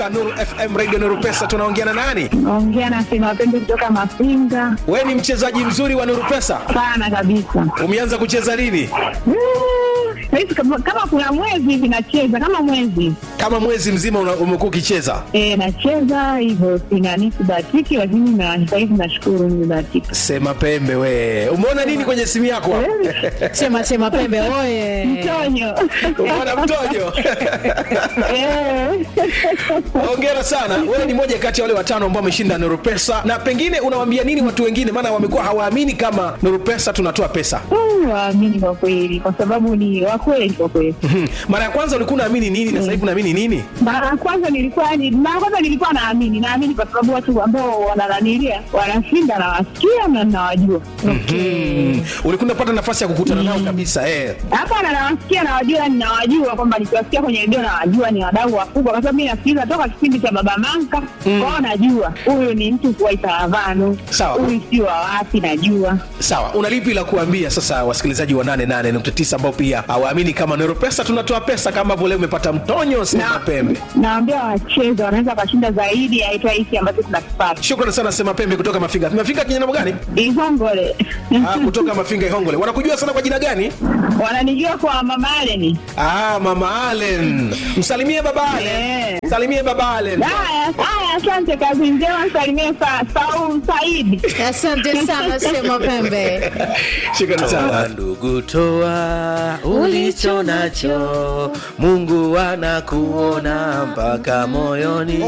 Nuru FM Radio Nuru Pesa, tunaongea na nani? Naongea na Sema Pembe kutoka Mafinga. Wewe ni mchezaji mzuri wa Nuru Pesa, Sana kabisa. umeanza kucheza lini? Mm, Saizi kama, kama kuna mwezi hivi nacheza kama mwezi Kama mwezi mzima una- umekuwa ukicheza. e, nacheza hivyo, singani sibahatiki, lakini na sahizi nashukuru nimebahatika. Sema Pembe, we umeona nini kwenye simu yako? hapo? Sema sema pembe oye. Mtonyo Umeona mtojo? Eh. Hongera sana, wewe ni moja kati ya wale watano ambao wameshinda Nuru Pesa, na pengine unawaambia nini watu wengine, maana wamekuwa hawaamini kama Nuru Pesa tunatoa pesa. Mm, waamini kwa kweli, kwa sababu ni wakweli kwa kweli. Mhm. Mara ya kwanza ulikuwa unaamini nini na sasa hivi unaamini nini? Mara ya kwanza nilikuwa ni mara ya kwanza nilikuwa naamini, naamini kwa sababu watu ambao wanananilia wanashinda, nawasikia na nawajua. Mm. Ulikuwa unapata nafasi ya kukutana nao kabisa eh. Hapana, nawasikia nawajua, ninawajua kwamba nikiwasikia kwenye redio nawajua ni wadau wakubwa, kwa sababu mi nasikiliza toka kipindi cha Baba Manka kwao, najua huyu ni mtu wa Itaravano, Sawa. huyu si wa wapi, najua Sawa, una lipi la kuambia sasa wasikilizaji wa 88.9 ambao pia hawaamini kama Nero Pesa tunatoa pesa kama vile umepata mtonyo sema Na- pembe. nawambia wacheze, wanaweza wakashinda zaidi ya aitwa hiki ambacho tunakipata Shukrani sana sema pembe kutoka Mafinga. Mafinga kijana gani? Ihongole. Ah, kutoka Mafinga Ihongole. Wanakujua sana kwa jina gani? wananijua kwa Mama Aleni. Ah, Mama Allen. Msalimie baba Allen. Eh. Msalimie baba Allen. Haya, haya, asante, kazi njema, salimie sa, Saul Saidi. Asante sana sema pembe. Shukrani sana. Toa ndugu, toa ulicho nacho, Mungu anakuona mpaka moyoni.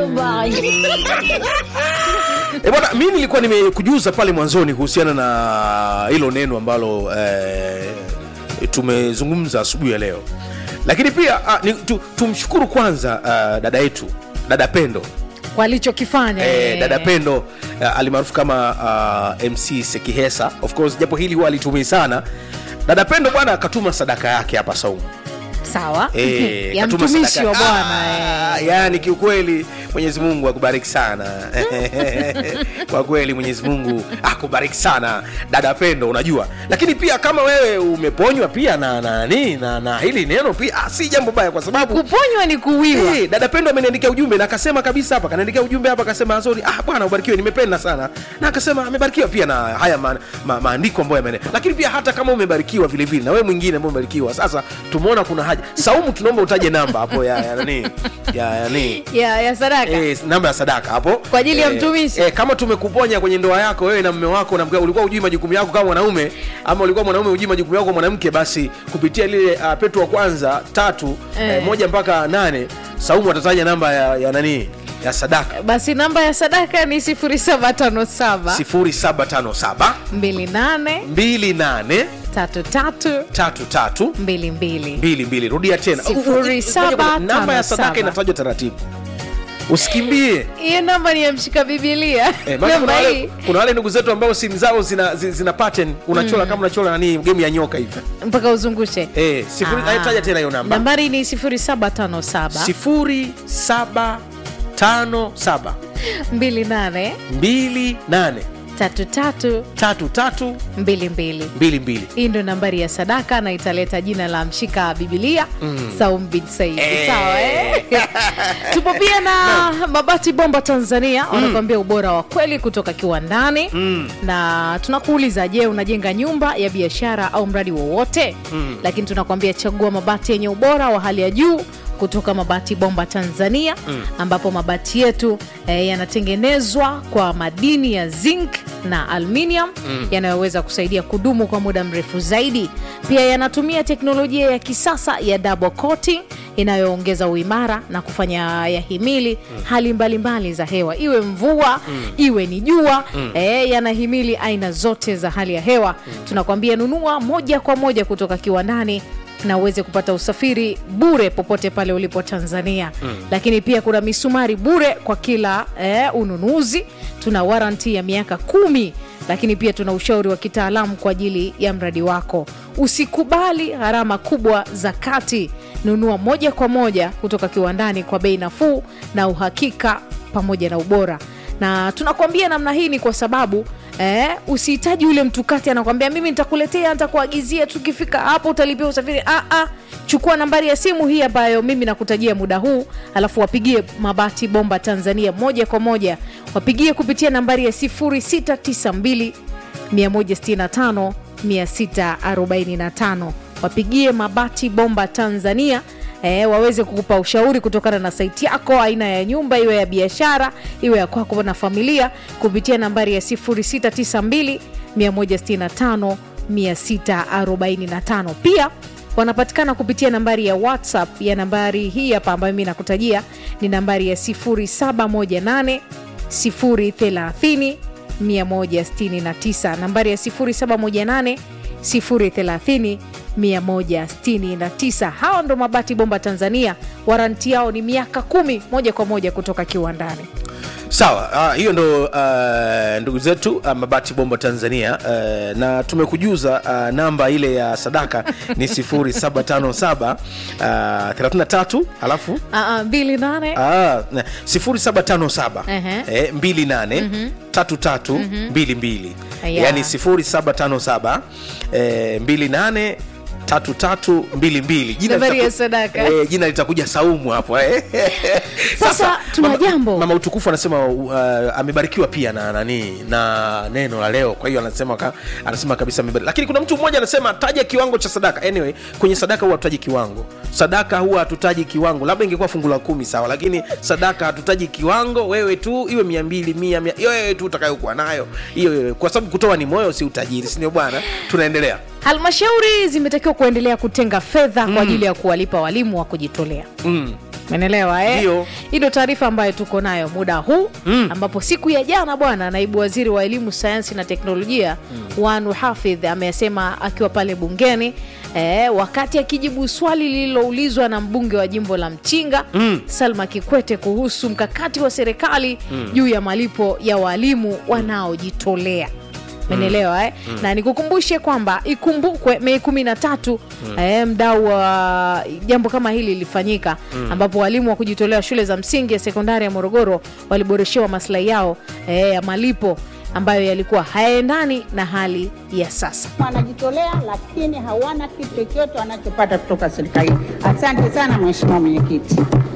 E bwana, mi nilikuwa nimekujuza pale mwanzoni kuhusiana na hilo neno ambalo eh, tumezungumza asubuhi ya leo, lakini pia ah, ni, tu, tumshukuru kwanza ah, dada yetu dada Pendo Walichokifanya. eh, eh. dada Pendo uh, alimaarufu kama uh, MC Sekihesa. Of course japo hili huwa alitumii sana. Dada Pendo bwana akatuma sadaka yake hapa Saumu. Sawa. Eh, ya katuma mtumishi sadaka- wa Bwana. eh. Ah, yani kiukweli Mwenyezi Mungu akubariki sana kwa kweli Mwenyezi Mungu akubariki sana dada Pendo, unajua. Lakini pia kama wewe umeponywa pia na na, na, na, na hili neno pia ah, si jambo baya kwa sababu Kuponywa ni kuwiwa. Eh, dada Pendo ameniandikia ujumbe na akasema kabisa hapa, kanaandikia ujumbe hapa akasema Azori, ah bwana ubarikiwe, nimependa sana. Na akasema amebarikiwa pia na haya ma, ma, maandiko ambayo yamene. Lakini pia hata kama umebarikiwa vile vile na wewe mwingine ambaye umebarikiwa, sasa tumeona kuna haja. Saumu, tunaomba utaje namba hapo ya ya nani? Ya ya nani? Ya ya sadaka. Eh, namba ya sadaka hapo Kwa ajili ya Eh, mtumishi. eh, kama tumekuponya kwenye ndoa yako wewe na mume wako na mke, ulikuwa ujui majukumu yako kama mwanaume ama ulikuwa mwanaume ujui majukumu yako kama mwanamke, basi kupitia lile uh, Petro wa kwanza tatu eh. Eh. moja mpaka nane Saumu atataja namba ya, ya nani ya sadaka Basi namba ya sadaka ni 0757 0757 28 28 33 33 22. mbili mbili. Rudia tena Sifuri saba Ngoja, namba tano ya sadaka saba. inatajwa taratibu, usikimbie. Hiyo namba ni ya mshika Biblia. Eh, maana kuna Namba wale, hii kuna wale ndugu zetu ambao simu zao zina, zi- zina pattern unachora kama unachora nani game ya nyoka hivi mpaka uzungushe. eh, sifuri, Ah. ah. taja tena hiyo namba Nambari ni 0757 sifuri saba tano saba 28 mbili nane 33 tatu tatu 22. mbili mbili hii ndo nambari ya sadaka na italeta jina la mshika bibilia mm. Saum bin Said Eh. sawa eh? tupo pia na mabati bomba tanzania wanakuambia ubora wa kweli kutoka kiwandani mm. na tunakuuliza je unajenga nyumba ya biashara au mradi wowote mm. lakini tunakuambia chagua mabati yenye ubora wa hali ya juu kutoka mabati bomba tanzania mm. ambapo mabati yetu eh, yanatengenezwa kwa madini ya zinc na aluminium mm. yanayoweza kusaidia kudumu kwa muda mrefu zaidi pia yanatumia teknolojia ya kisasa ya double coating inayoongeza uimara na kufanya yahimili mm. hali mbalimbali mbali za hewa iwe mvua mm. iwe ni jua mm. eh, yanahimili aina zote za hali ya hewa mm. tunakwambia nunua moja kwa moja kutoka kiwandani na uweze kupata usafiri bure popote pale ulipo tanzania mm. lakini pia kuna misumari bure kwa kila eh, ununuzi tuna waranti ya miaka kumi lakini pia tuna ushauri wa kitaalamu kwa ajili ya mradi wako usikubali gharama kubwa za kati nunua moja kwa moja kutoka kiwandani kwa bei nafuu na uhakika pamoja na ubora na tunakuambia namna hii ni kwa sababu Eh, usihitaji ule mtukati anakwambia mimi nitakuletea nitakuagizia tukifika hapo utalipia usafiri ah, ah. chukua nambari ya simu hii ambayo mimi nakutajia muda huu alafu wapigie mabati bomba tanzania moja kwa moja wapigie kupitia nambari ya 0692 165 645 wapigie mabati bomba tanzania E, waweze kukupa ushauri kutokana na saiti yako aina ya nyumba iwe ya biashara iwe ya kwako na familia kupitia nambari ya 0692 165 645 pia wanapatikana kupitia nambari ya whatsapp ya nambari hii hapa ambayo mi nakutajia ni nambari ya 0718 030 169 nambari ya 0718 030 169 hawa ndo mabati bomba tanzania waranti yao ni miaka kumi moja kwa moja kutoka kiwandani sawa uh, hiyo ndo uh, ndugu zetu uh, mabati bomba tanzania uh, na tumekujuza uh, namba ile ya sadaka ni 0757 uh, 33 alafu uh, uh, mbili nane Ah, na, 0757 Ehe. eh, 28 33 22 Aya. yani 0757 eh, 28 33 22 Jina Nambari ya litaku- sadaka. eh, jina litakuja saumu hapo eh. Sasa, tuna mama- jambo. mama utukufu anasema uh, amebarikiwa pia na nani na neno la leo kwa hiyo anasema ka, anasema kabisa amebarikiwa lakini kuna mtu mmoja anasema taja kiwango cha sadaka anyway kwenye sadaka huwa hatutaji kiwango sadaka huwa hatutaji kiwango labda ingekuwa fungu la kumi sawa lakini sadaka hatutaji kiwango wewe tu iwe mia mbili mia mia hiyo wewe tu utakayokuwa nayo hiyo hiyo kwa sababu kutoa ni moyo si utajiri sindio bwana tunaendelea halmashauri zimetakiwa kuendelea kutenga fedha kwa ajili ya kuwalipa walimu wa kujitolea mm. menelewa eh? Ndio. hii ndo taarifa ambayo tuko nayo muda huu Mm. ambapo siku ya jana bwana naibu waziri wa elimu sayansi na teknolojia mm. wanu hafidh amesema akiwa pale bungeni eh, wakati akijibu swali lililoulizwa na mbunge wa jimbo la mchinga Mm. salma kikwete kuhusu mkakati wa serikali juu ya malipo ya walimu wanaojitolea menelewa eh? na nikukumbushe kwamba ikumbukwe mei kumi na tatu eh, mdau wa jambo kama hili lilifanyika ambapo walimu wa kujitolea shule za msingi ya sekondari ya morogoro waliboreshewa maslahi yao eh, ya malipo ambayo yalikuwa hayaendani na hali ya sasa wanajitolea lakini hawana kitu chochote wanachopata kutoka serikalini. Asante sana Mheshimiwa Mwenyekiti.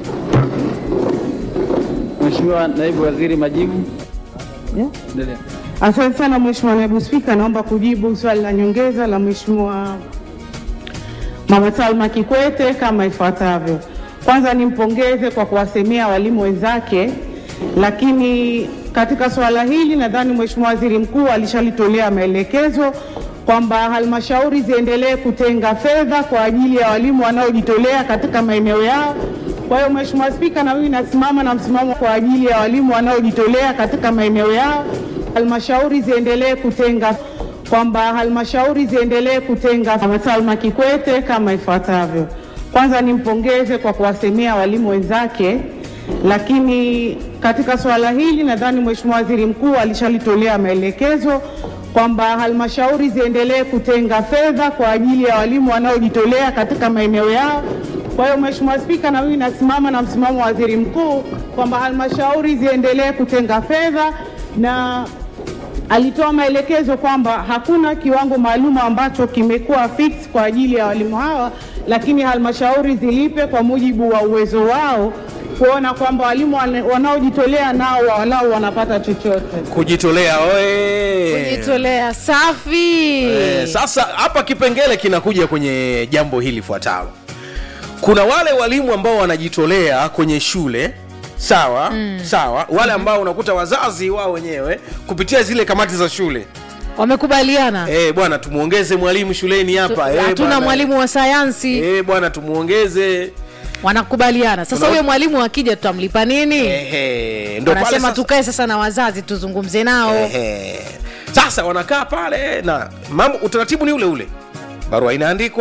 Mheshimiwa Naibu Waziri, majibu. Endelea. Asante sana Mheshimiwa Naibu Spika, naomba kujibu swali la nyongeza la Mheshimiwa Mama Salma Kikwete kama ifuatavyo. Kwanza nimpongeze kwa kuwasemea walimu wenzake, lakini katika swala hili nadhani Mheshimiwa Waziri Mkuu alishalitolea maelekezo kwamba halmashauri ziendelee kutenga fedha kwa ajili ya walimu wanaojitolea katika maeneo yao. Kwa hiyo Mheshimiwa Spika, na mimi nasimama na msimamo kwa ajili ya walimu wanaojitolea katika maeneo yao, halmashauri ziendelee kutenga kwamba halmashauri ziendelee kutenga. Mama Salma Kikwete kama ifuatavyo. Kwanza nimpongeze kwa kuwasemea walimu wenzake, lakini katika swala hili nadhani Mheshimiwa Waziri Mkuu alishalitolea maelekezo kwamba halmashauri ziendelee kutenga fedha kwa ajili ya walimu wanaojitolea katika maeneo yao. Kwa hiyo Mheshimiwa Spika, na mimi nasimama na msimamo wa Waziri Mkuu kwamba halmashauri ziendelee kutenga fedha na alitoa maelekezo kwamba hakuna kiwango maalum ambacho kimekuwa fix kwa ajili ya walimu hawa, lakini halmashauri zilipe kwa mujibu wa uwezo wao, kuona kwamba walimu wane- wanaojitolea nao walau wanapata chochote. kujitolea oe kujitolea safi Eh, sasa hapa kipengele kinakuja kwenye jambo hili fuatalo kuna wale walimu ambao wanajitolea kwenye shule sawa mm. sawa wale ambao unakuta wazazi wao wenyewe kupitia zile kamati za shule wamekubaliana eh, bwana tumuongeze mwalimu shuleni hapa eh, hatuna bwana. mwalimu wa sayansi eh, bwana tumuongeze wanakubaliana sasa Tuna- huyo mwalimu akija tutamlipa nini Ehe, ndo pale wanasema sasa- tukae sasa na wazazi tuzungumze nao Ehe. sasa wanakaa pale na mambo utaratibu ni ule ule barua inaandikwa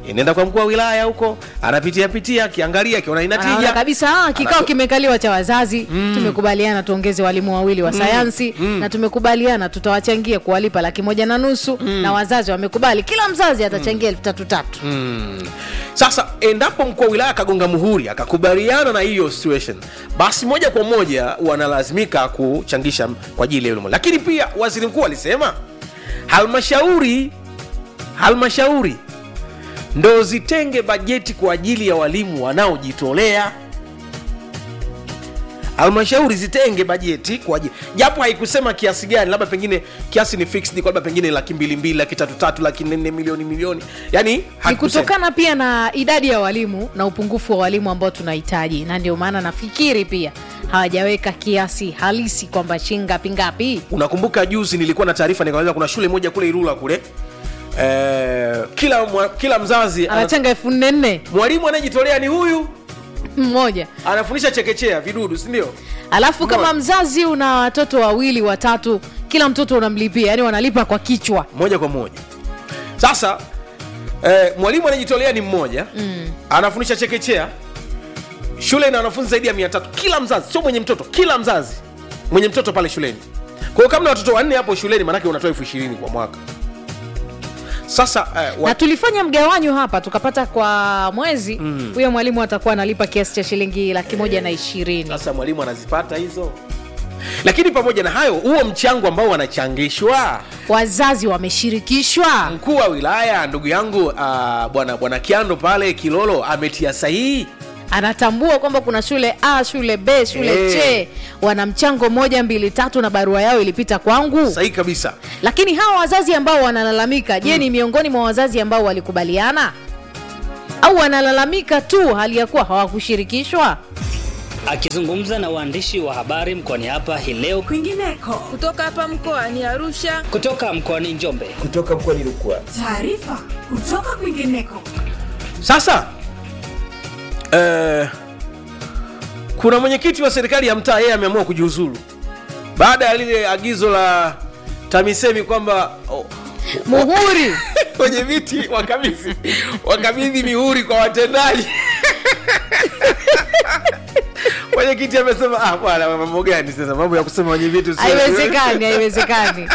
inaenda kwa mkuu wa wilaya huko anapitia pitia akiangalia akiona ina Anaona tija kabisa ah, kikao Anato- kimekaliwa cha wazazi tumekubaliana tuongeze walimu wawili wa sayansi na tumekubaliana tutawachangia kuwalipa laki moja na nusu na wazazi wamekubali kila mzazi atachangia elfu tatu tatu sasa endapo mkuu wa wilaya akagonga muhuri akakubaliana na hiyo situation basi moja kwa moja wanalazimika kuchangisha kwa ajili ya elimu lakini pia waziri mkuu alisema halmashauri halmashauri ndo zitenge bajeti kwa ajili ya walimu wanaojitolea halmashauri zitenge bajeti kwa ajili japo haikusema kiasi gani labda pengine kiasi ni fixed kwa labda pengine laki mbili mbili laki tatu tatu laki nne milioni milioni yani ni hakusema. kutokana pia na idadi ya walimu na upungufu wa walimu ambao tunahitaji na ndio maana nafikiri pia hawajaweka kiasi halisi kwamba shingapi ngapi unakumbuka juzi nilikuwa na taarifa nikaeleza kuna shule moja kule irula kule eh, kila, mwa, kila mzazi ana- anachanga elfu nne nne mwalimu anayejitolea ni huyu mmoja anafundisha chekechea vidudu sindio alafu kama Mbona? mzazi una watoto wawili watatu kila mtoto unamlipia yani wanalipa kwa kichwa moja kwa moja sasa eh, mwalimu anayejitolea ni mmoja mm. anafundisha chekechea shule ina wanafunzi zaidi ya mia tatu kila mzazi sio mwenye mtoto kila mzazi mwenye mtoto pale shuleni kwa hiyo kama na watoto wanne hapo shuleni maanake unatoa elfu ishirini kwa mwaka sasa eh, wa, na tulifanya mgawanyo hapa tukapata kwa mwezi huyo mwalimu atakuwa analipa kiasi cha shilingi laki moja na ishirini sasa mwalimu anazipata hizo lakini pamoja na hayo huo mchango ambao wanachangishwa wazazi wameshirikishwa mkuu wa wilaya ndugu yangu uh, bwana bwana kiando pale kilolo ametia sahihi anatambua kwamba kuna shule a shule b shule Eh. c wana mchango moja mbili tatu na barua yao ilipita kwangu sahihi kabisa lakini hawa wazazi ambao wanalalamika je ni miongoni mwa wazazi ambao walikubaliana au wanalalamika tu hali ya kuwa hawakushirikishwa Akizungumza na waandishi wa habari mkoani hapa hii leo kwingineko kutoka hapa mkoani Arusha. kutoka mkoani Njombe, Taarifa kutoka kwingineko. sasa eh, kuna mwenyekiti wa serikali ya mtaa yeye ameamua kujiuzulu baada ya lile agizo la tamisemi kwamba oh, muhuri wenye viti wakabidhi wakabidhi mihuri kwa watendaji mwenyekiti amesema ah bwana mambo gani sasa mambo ya kusema wenye viti usio- haiwezekani haiwezekani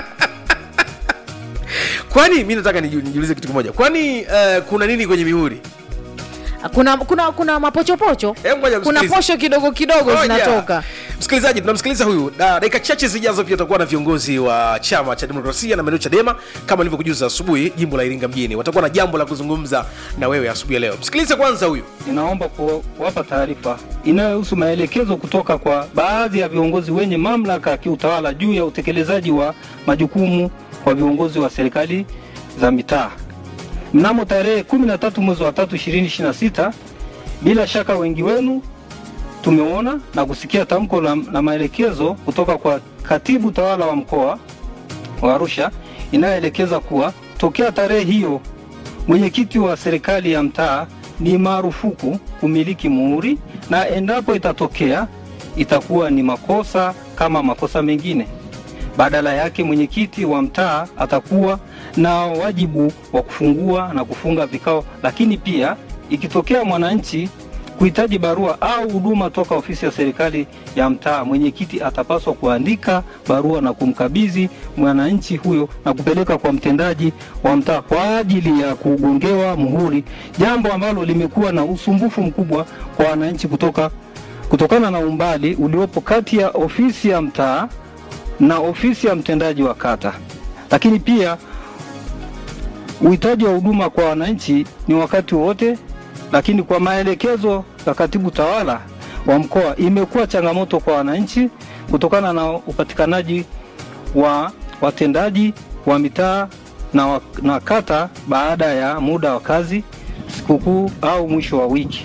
kwani mi nataka niju- nijiulize kitu kimoja kwani uh, kuna nini kwenye mihuri kuna kuna kuna mapochopocho Hebu ngoja kuna kusikiliza. posho kidogo kidogo Ngoja. zinatoka msikilizaji tunamsikiliza huyu na dakika chache zijazo pia tutakuwa na viongozi wa chama cha demokrasia na maendeleo chadema kama nilivyokujuza asubuhi jimbo la iringa mjini watakuwa na jambo la kuzungumza na wewe asubuhi ya leo msikilize kwanza huyu Ninaomba ku- kuwapa taarifa inayohusu maelekezo kutoka kwa baadhi ya viongozi wenye mamlaka ya kiutawala juu ya utekelezaji wa majukumu kwa viongozi wa serikali za mitaa. Mnamo tarehe 13 mwezi wa 3 2026, bila shaka wengi wenu tumeona na kusikia tamko la, la maelekezo kutoka kwa katibu tawala wa mkoa wa Arusha inayoelekeza kuwa tokea tarehe hiyo mwenyekiti wa serikali ya mtaa ni marufuku kumiliki muhuri na endapo itatokea itakuwa ni makosa kama makosa mengine. Badala yake mwenyekiti wa mtaa atakuwa na wajibu wa kufungua na kufunga vikao, lakini pia ikitokea mwananchi kuhitaji barua au huduma toka ofisi ya serikali ya mtaa, mwenyekiti atapaswa kuandika barua na kumkabidhi mwananchi huyo na kupeleka kwa mtendaji wa mtaa kwa ajili ya kugongewa muhuri, jambo ambalo limekuwa na usumbufu mkubwa kwa wananchi kutoka kutokana na umbali uliopo kati ya ofisi ya mtaa na ofisi ya mtendaji wa kata. Lakini pia uhitaji wa huduma kwa wananchi ni wakati wowote, lakini kwa maelekezo ya katibu tawala wa mkoa imekuwa changamoto kwa wananchi kutokana na upatikanaji wa watendaji wa mitaa na, wa, na kata baada ya muda wa kazi, sikukuu au mwisho wa wiki.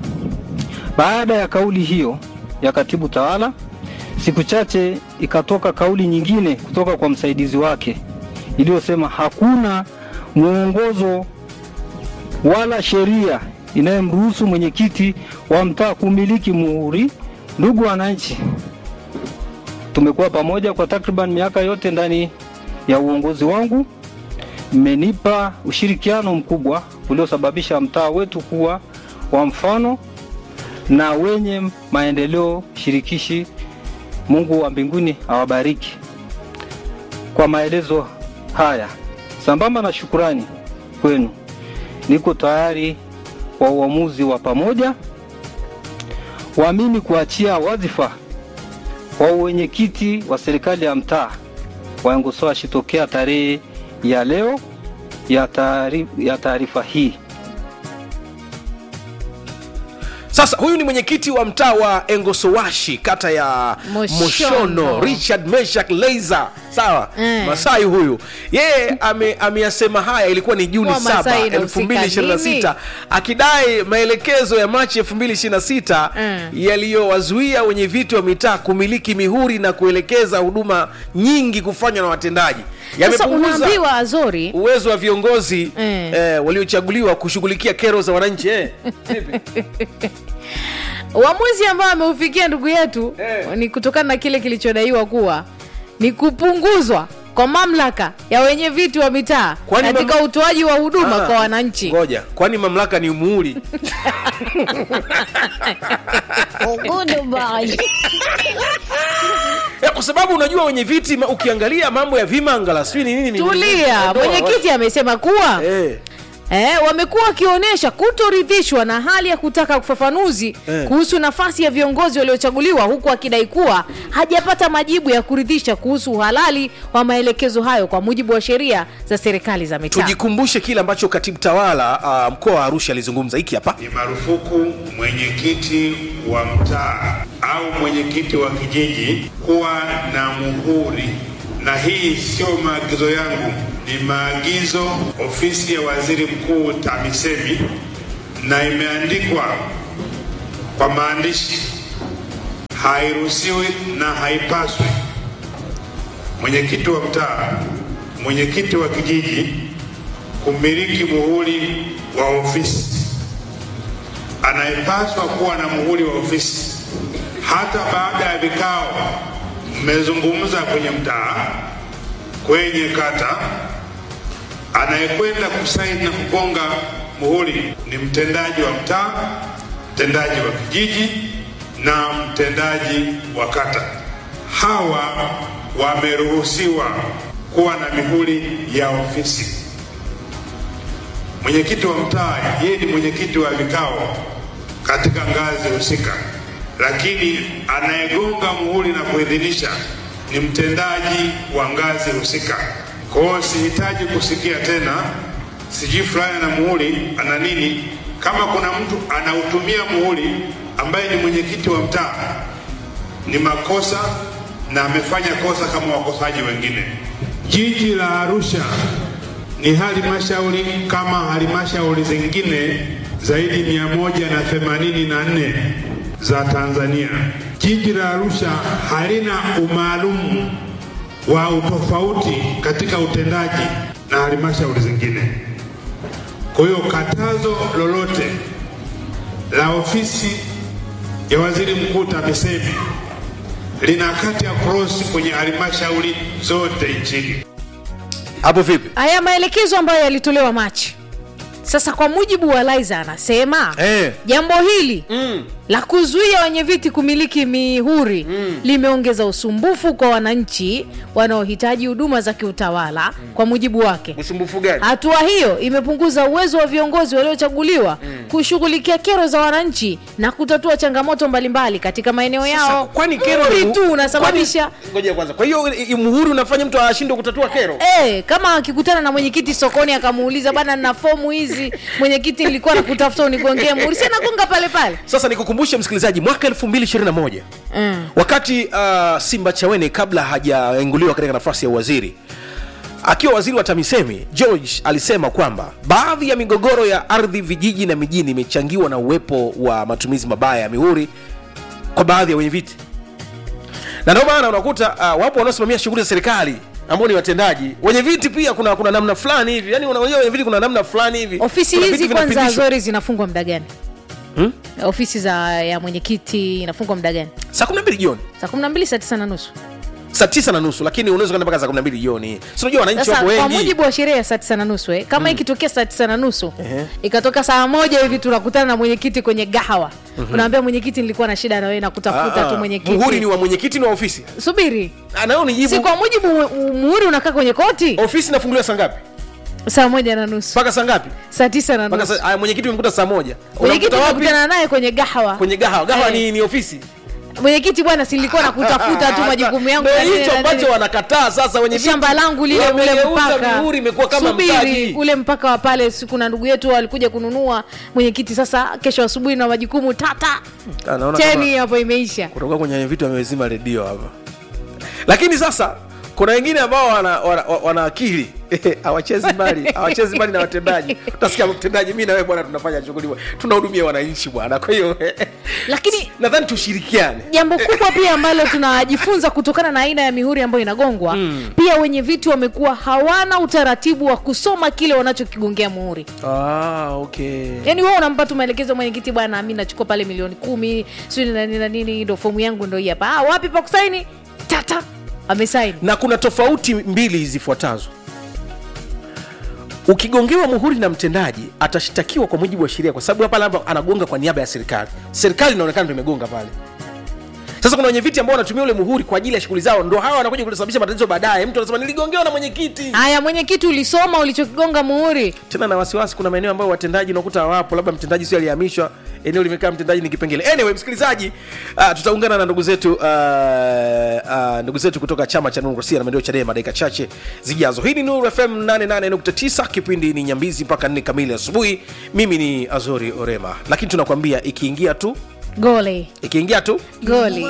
Baada ya kauli hiyo ya katibu tawala, siku chache ikatoka kauli nyingine kutoka kwa msaidizi wake iliyosema hakuna mwongozo wala sheria inayomruhusu mwenyekiti wa mtaa kumiliki muhuri. Ndugu wananchi, tumekuwa pamoja kwa takriban miaka yote ndani ya uongozi wangu. Mmenipa ushirikiano mkubwa uliosababisha mtaa wetu kuwa wa mfano na wenye maendeleo shirikishi. Mungu wa mbinguni awabariki. Kwa maelezo haya, sambamba na shukurani kwenu, niko tayari kwa uamuzi wa pamoja wa mimi kuachia wadhifa wa uwenyekiti wa serikali ya mtaa wa Engosoashi tokea tarehe ya leo ya taari- ya taarifa hii. sasa huyu ni mwenyekiti wa mtaa wa engosowashi kata ya Moshono. moshono richard meshak leiza sawa Mm. masai huyu yeye ame- ameyasema haya ilikuwa ni juni Kwa 7 Masai inahusika 2026 akidai maelekezo ya machi 2026 Mm. yaliyowazuia wenye viti wa mitaa kumiliki mihuri na kuelekeza huduma nyingi kufanywa na watendaji sasa yamepunguza unaambiwa azori uwezo wa viongozi Mm. eh, waliochaguliwa kushughulikia kero za wananchi eh. uamuzi ambao ameufikia ndugu yetu Eh. ni kutokana na kile kilichodaiwa kuwa ni kupunguzwa kwa mamlaka ya wenye viti wa mitaa Kwani katika mamla- utoaji wa huduma Ah, kwa wananchi ngoja kwani mamlaka ni muhuri Eh, kwa sababu unajua wenye viti ma- ukiangalia mambo ya vimangala sijui ni nini ni- tulia ndoa, mwenyekiti amesema kuwa eh. Eh, wamekuwa wakionyesha kutoridhishwa na hali ya kutaka ufafanuzi Eh. kuhusu nafasi ya viongozi waliochaguliwa huku akidai kuwa hajapata majibu ya kuridhisha kuhusu uhalali wa maelekezo hayo kwa mujibu wa sheria za serikali za mitaa. tujikumbushe kile ambacho katibu tawala uh, mkoa wa arusha alizungumza hiki hapa Ni marufuku mwenyekiti wa mtaa au mwenyekiti wa kijiji kuwa na muhuri, na hii sio maagizo yangu, ni maagizo ofisi ya waziri mkuu TAMISEMI, na imeandikwa kwa maandishi, hairuhusiwi na haipaswi mwenyekiti wa mtaa, mwenyekiti wa kijiji kumiliki muhuri wa ofisi anayepaswa kuwa na muhuri wa ofisi. Hata baada ya vikao mmezungumza kwenye mtaa, kwenye kata, anayekwenda kusaini na kugonga muhuri ni mtendaji wa mtaa, mtendaji wa kijiji na mtendaji wa kata. Hawa wameruhusiwa kuwa na mihuri ya ofisi. Mwenyekiti wa mtaa yeye ni mwenyekiti wa vikao katika ngazi husika, lakini anayegonga muhuri na kuidhinisha ni mtendaji wa ngazi husika. Kwa hiyo sihitaji kusikia tena sijui fulani ana muhuri ana nini. Kama kuna mtu anautumia muhuri ambaye ni mwenyekiti wa mtaa, ni makosa na amefanya kosa kama wakosaji wengine. Jiji la Arusha ni halmashauri kama halmashauri zingine zaidi mia moja na themanini na nne za Tanzania. Jiji la Arusha halina umaalumu wa utofauti katika utendaji na halmashauri zingine. Kwa hiyo katazo lolote la ofisi ya waziri mkuu TAMISEMI linakata cross kwenye halmashauri zote nchini. hapo vipi Haya maelekezo ambayo yalitolewa Machi. Sasa kwa mujibu wa Liza anasema Eh. jambo hili la kuzuia wenye viti kumiliki mihuri limeongeza usumbufu kwa wananchi wanaohitaji huduma za kiutawala kwa mujibu wake. usumbufu gani Hatua hiyo imepunguza uwezo wa viongozi waliochaguliwa kushughulikia kero za wananchi na kutatua changamoto mbalimbali katika maeneo yao. kwani kero Muhuri ni- tu unasababisha kwani- ngoja kwanza kwa hiyo i- i- muhuri unafanya mtu ashindwe kutatua kero Eh, kama akikutana na mwenyekiti sokoni akamuuliza bana, nina fomu hizi mwenyekiti, nilikuwa nakutafuta unigongee muhuri, si anagonga pale pale. sasa nikukumbushe msikilizaji mwaka 2021 Mm. wakati uh, simba chawene kabla hajaenguliwa katika nafasi ya uwaziri akiwa waziri wa tamisemi george alisema kwamba baadhi ya migogoro ya ardhi vijiji na mijini imechangiwa na uwepo wa matumizi mabaya ya mihuri kwa baadhi ya wenye viti na ndio maana unakuta uh, wapo wanaosimamia shughuli za serikali ambao ni watendaji wenye viti pia kuna kuna namna fulani hivi yani unajua wenye viti kuna namna fulani hivi Ofisi Kuna hizi viti kwanza vinapitishwa. zori zinafungwa muda gani? Hmm? Ofisi za ya mwenyekiti inafungwa muda gani? saa 12 jioni Saa 12 saa 9 na nusu. saa tisa na nusu lakini unaweza kwenda mpaka saa kumi na mbili jioni si unajua wananchi sasa wapo kwa wengi mujibu wa sheria ya saa tisa na nusu eh, kama Mm. ikitokea saa tisa na nusu Ehe. ikatoka saa moja hivi tunakutana na mwenyekiti kwenye gahawa Mhm. unaambia mwenyekiti nilikuwa na shida na wewe na kutafuta Ah, tu ah. mwenyekiti muhuri ni wa mwenyekiti ni wa ofisi subiri nayo nijibu si kwa mujibu mu- muhuri unakaa kwenye koti ofisi inafunguliwa saa ngapi saa moja na nusu mpaka saa ngapi saa tisa na mpaka nusu saa- aya, mwenyekiti umekuta saa moja mwenyekiti Unamkuta wapi? umekutana naye kwenye gahawa kwenye gahawa gahawa Eh. ni, ni ofisi mwenyekiti bwana silikuwa na kutafuta tu majukumu yangu Ndio na nini hicho na ambacho nini. wanakataa sasa wenye viti. shamba langu lile ule Wamegeuza mpaka mihuri imekuwa kama subiri mtaji. ule mpaka wa pale siku na ndugu yetu walikuja kununua mwenyekiti sasa kesho asubuhi na majukumu tata Ah, naona cheni kama hapo imeisha kutoka kwenye vitu amezima redio hapa lakini sasa kuna wengine ambao wana, wana, wana akili hawachezi mbali hawachezi mbali na watendaji utasikia mtendaji mi nawe bwana tunafanya shughuli tunahudumia wananchi bwana kwa hiyo lakini nadhani tushirikiane jambo kubwa pia ambalo tunajifunza kutokana na aina ya mihuri ambayo inagongwa Mm. pia wenye viti wamekuwa hawana utaratibu wa kusoma kile wanachokigongea muhuri ah, okay. yaani wewe unampa tu maelekezo mwenyekiti bwana mi nachukua pale milioni kumi sijui na nini na nini ndo fomu yangu ndo hii hapa ah, wapi pa kusaini tata amesaini na kuna tofauti mbili zifuatazo ukigongewa muhuri na mtendaji atashtakiwa kwa mujibu wa sheria kwa sababu hapa labda anagonga kwa niaba ya serikali serikali inaonekana ndo imegonga pale sasa kuna wenye viti ambao wanatumia ule muhuri kwa ajili ya shughuli zao ndo hawa wanakuja kusababisha matatizo baadaye mtu anasema niligongewa na mwenyekiti haya mwenyekiti ulisoma ulichokigonga muhuri tena na wasiwasi kuna maeneo ambayo watendaji unakuta hawapo labda mtendaji sio alihamishwa eneo limekaa mtendaji ni kipengele anyway msikilizaji uh, tutaungana na ndugu zetu uh, uh, ndugu zetu kutoka chama cha demokrasia na maendeleo chadema dakika chache zijazo hii ni nuru fm 88.9 kipindi ni nyambizi mpaka 4 kamili asubuhi mimi ni azori orema lakini tunakwambia ikiingia tu gole ikiingia tu goli